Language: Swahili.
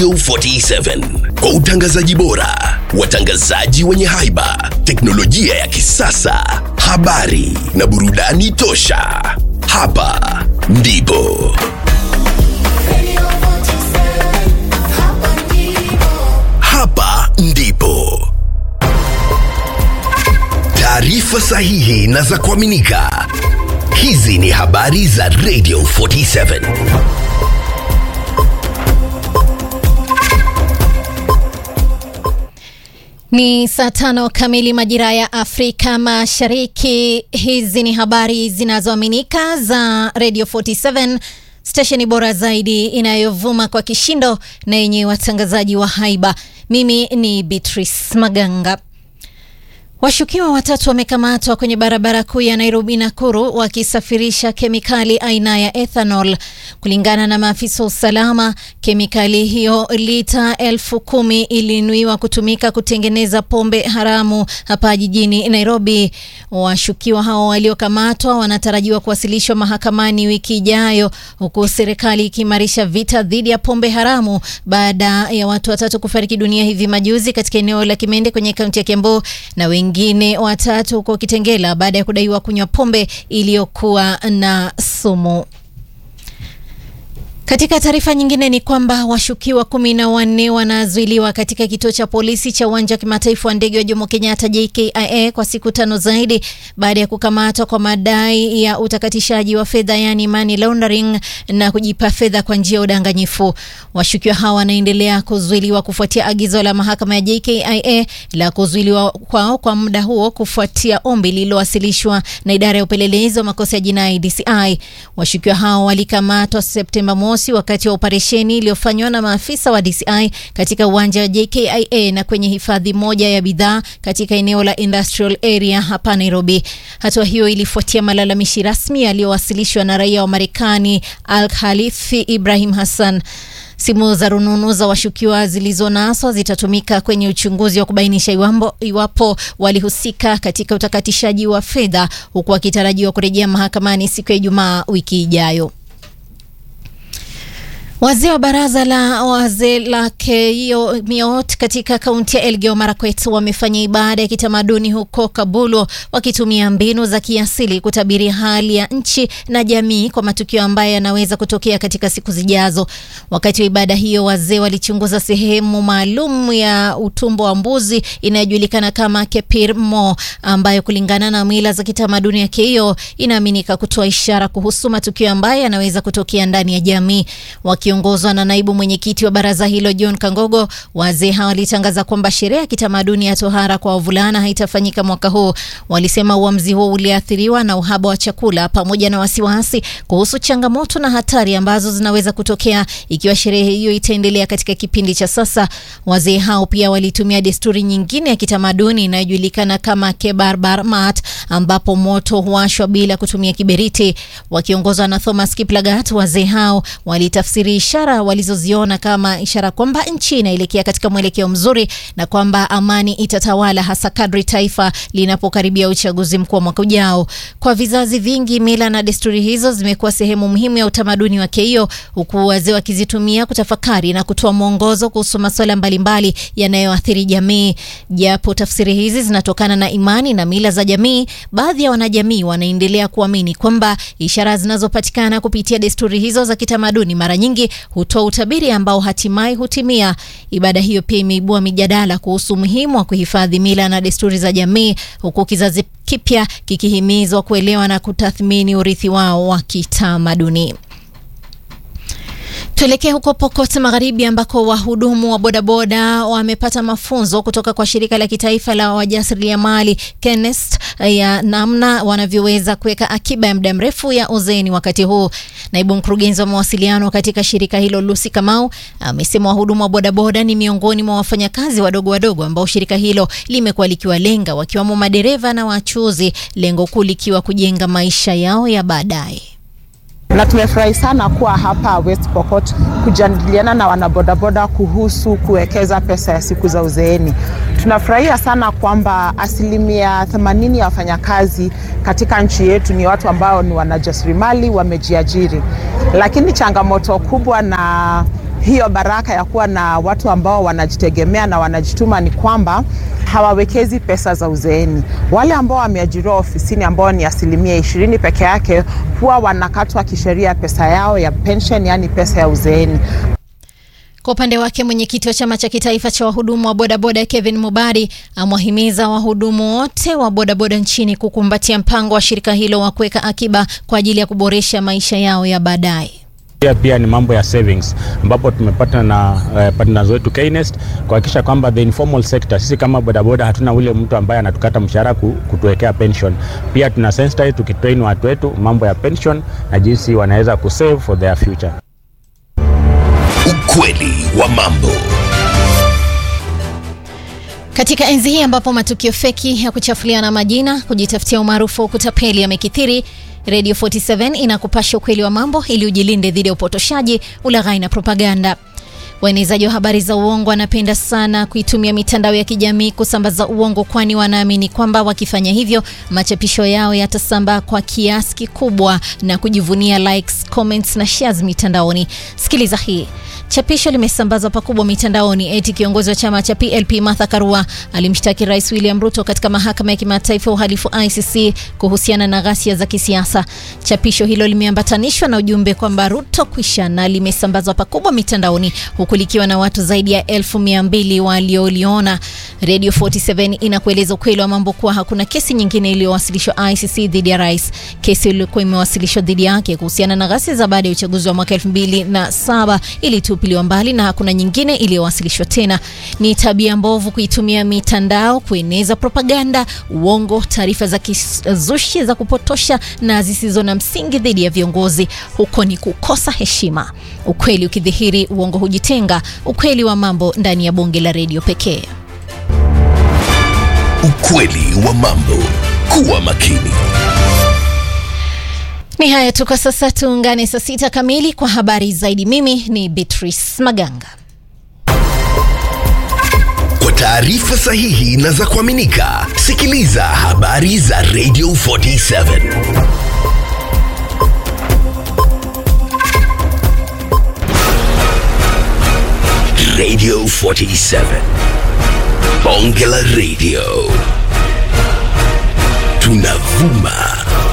Radio 47 kwa utangazaji bora, watangazaji wenye haiba, teknolojia ya kisasa, habari na burudani tosha. Hapa ndipo hapa ndipo taarifa sahihi na za kuaminika. Hizi ni habari za Radio 47. Ni saa tano kamili majira ya Afrika Mashariki. Hizi ni habari zinazoaminika za Radio 47, stesheni bora zaidi inayovuma kwa kishindo na yenye watangazaji wa haiba. Mimi ni Beatrice Maganga. Washukiwa watatu wamekamatwa kwenye barabara kuu ya Nairobi Nakuru wakisafirisha kemikali aina ya ethanol. Kulingana na maafisa wa usalama, kemikali hiyo lita elfu kumi ilinuiwa kutumika kutengeneza pombe haramu hapa jijini Nairobi. Washukiwa hao waliokamatwa wanatarajiwa kuwasilishwa mahakamani wiki ijayo, huku serikali ikiimarisha vita dhidi ya pombe haramu baada ya watu watatu kufariki dunia hivi majuzi katika eneo la Kimende kwenye kaunti ya Kiambu na wengine watatu huko Kitengela baada ya kudaiwa kunywa pombe iliyokuwa na sumu. Katika taarifa nyingine ni kwamba washukiwa kumi na wanne wanazuiliwa katika kituo cha polisi cha uwanja wa kimataifa wa ndege wa Jomo Kenyatta JKIA kwa siku tano zaidi baada ya kukamatwa kwa madai ya utakatishaji wa fedha yani money laundering na kujipa fedha kwa njia ya udanganyifu. Washukiwa hawa wanaendelea kuzuiliwa kufuatia agizo la mahakama ya JKIA la kuzuiliwa kwao kwa muda huo kufuatia ombi lililowasilishwa na idara ya upelelezi wa makosa ya jinai DCI. Washukiwa hao walikamatwa Septemba mosi wakati wa operesheni iliyofanywa na maafisa wa DCI katika uwanja wa JKIA na kwenye hifadhi moja ya bidhaa katika eneo la industrial area hapa Nairobi. Hatua hiyo ilifuatia malalamishi rasmi yaliyowasilishwa na raia wa Marekani Al Khalifi Ibrahim Hassan. Simu za rununu za washukiwa zilizonaswa zitatumika kwenye uchunguzi wa kubainisha iwambo, iwapo walihusika katika utakatishaji wa fedha huku wakitarajiwa kurejea mahakamani siku ya Ijumaa wiki ijayo. Wazee wa baraza la wazee la Keio Miot katika kaunti ya Elgeyo Marakwet wamefanya ibada ya kitamaduni huko Kabulo wakitumia mbinu za kiasili kutabiri hali ya nchi na jamii kwa matukio ambayo yanaweza kutokea katika siku zijazo. Wakati wa ibada hiyo, wazee walichunguza sehemu maalum ya utumbo wa mbuzi inayojulikana kama Kepir Mo, ambayo kulingana na mila za kitamaduni ya Keio inaaminika kutoa ishara kuhusu matukio ambayo yanaweza kutokea ndani ya jamii. Wakiongozwa na naibu mwenyekiti wa baraza hilo John Kangogo, wazee hawa walitangaza kwamba sherehe ya kitamaduni ya tohara kwa wavulana haitafanyika mwaka huu. Walisema uamuzi huo uliathiriwa na uhaba wa chakula pamoja na wasiwasi kuhusu changamoto na hatari ambazo zinaweza kutokea ikiwa sherehe hiyo itaendelea katika kipindi cha sasa. Wazee hao pia walitumia desturi nyingine ya kitamaduni inayojulikana kama Kebarbar Mat, ambapo moto huwashwa bila kutumia kiberiti. Wakiongozwa na Thomas Kiplagat, wazee hao walitafsiri ishara walizoziona kama ishara kwamba nchi inaelekea katika mwelekeo mzuri na kwamba amani itatawala hasa kadri taifa linapokaribia uchaguzi mkuu wa mwaka ujao. Kwa vizazi vingi, mila na desturi hizo zimekuwa sehemu muhimu ya utamaduni wa Keio, huku wazee wakizitumia kutafakari na kutoa mwongozo kuhusu masuala mbalimbali yanayoathiri jamii. Japo tafsiri hizi zinatokana na imani na mila za jamii, baadhi ya wanajamii wanaendelea kuamini kwamba ishara zinazopatikana kupitia desturi hizo za kitamaduni mara nyingi hutoa utabiri ambao hatimaye hutimia. Ibada hiyo pia imeibua mijadala kuhusu umuhimu wa kuhifadhi mila na desturi za jamii, huku kizazi kipya kikihimizwa kuelewa na kutathmini urithi wao wa kitamaduni. Tuelekee huko Pokot Magharibi ambako wahudumu wa bodaboda wamepata mafunzo kutoka kwa shirika la kitaifa la wajasiriamali KENEST ya namna wanavyoweza kuweka akiba ya muda mrefu ya uzeeni wakati huu. Naibu mkurugenzi wa mawasiliano katika shirika hilo Lucy Kamau amesema wahudumu wa bodaboda ni miongoni mwa wafanyakazi wadogo wadogo ambao shirika hilo limekuwa likiwalenga wakiwamo madereva na wachuuzi, lengo kuu likiwa kujenga maisha yao ya baadaye na tumefurahi sana kuwa hapa West Pokot kujadiliana na wanabodaboda kuhusu kuwekeza pesa ya siku za uzeeni. Tunafurahia sana kwamba asilimia 80 ya wafanyakazi katika nchi yetu ni watu ambao ni wanajasiriamali, wamejiajiri, lakini changamoto kubwa na hiyo baraka ya kuwa na watu ambao wanajitegemea na wanajituma ni kwamba hawawekezi pesa za uzeeni. Wale ambao wameajiriwa ofisini ambao ni asilimia ishirini peke yake huwa wanakatwa kisheria pesa yao ya pension, yaani pesa ya uzeeni. Kwa upande wake mwenyekiti wa chama cha kitaifa cha wahudumu wa bodaboda Kevin Mubadi amewahimiza wahudumu wote wa bodaboda nchini kukumbatia mpango wa shirika hilo wa kuweka akiba kwa ajili ya kuboresha maisha yao ya baadaye. Pia pia ni mambo ya savings ambapo tumepata na uh, partners wetu Knest kuhakikisha kwamba the informal sector, sisi kama bodaboda hatuna ule mtu ambaye anatukata mshahara kutuwekea pension. Pia tuna sensitize tukitrain watu wetu mambo ya pension na jinsi wanaweza kusave for their future. Ukweli wa mambo. Katika enzi hii ambapo matukio feki ya kuchafuliana majina, kujitafutia umaarufu wa kutapeli yamekithiri, Radio 47 inakupasha ukweli wa mambo ili ujilinde dhidi ya upotoshaji, ulaghai na propaganda. Waenezaji wa habari za uongo wanapenda sana kuitumia mitandao ya kijamii kusambaza uongo, kwani wanaamini kwamba wakifanya hivyo machapisho yao yatasambaa kwa kiasi kikubwa na kujivunia likes, comments na shares mitandaoni. Sikiliza hii. Chapisho limesambazwa pakubwa mitandaoni eti kiongozi wa chama cha PLP Martha Karua alimshtaki Rais William Ruto katika mahakama ya kimataifa ya uhalifu ICC kuhusiana na ghasia za kisiasa. Chapisho hilo limeambatanishwa na ujumbe kwamba Ruto kwisha, na limesambazwa pakubwa mitandaoni huku likiwa na watu zaidi ya elfu mia mbili walioliona. Radio 47 inakueleza ukweli wa mambo kuwa hakuna kesi nyingine iliyowasilishwa ICC dhidi ya rais. Kesi iliyokuwa imewasilishwa dhidi yake kuhusiana na ghasia za baada ya uchaguzi wa mwaka 2007 ilitupiliwa mbali na hakuna nyingine iliyowasilishwa tena. Ni tabia mbovu kuitumia mitandao kueneza propaganda, uongo, taarifa za kizushi za kupotosha na zisizo na msingi dhidi ya viongozi. Huko ni kukosa heshima. Ukweli ukidhihiri, uongo hujitenga. Ukweli wa mambo ndani ya bonge la redio pekee. Ukweli wa mambo. Kuwa makini. Ni haya tu kwa sasa, tuungane saa sita kamili kwa habari zaidi. Mimi ni Beatrice Maganga. Kwa taarifa sahihi na za kuaminika, sikiliza habari za Radio 47. Radio 47. Bonge la Radio. Tunavuma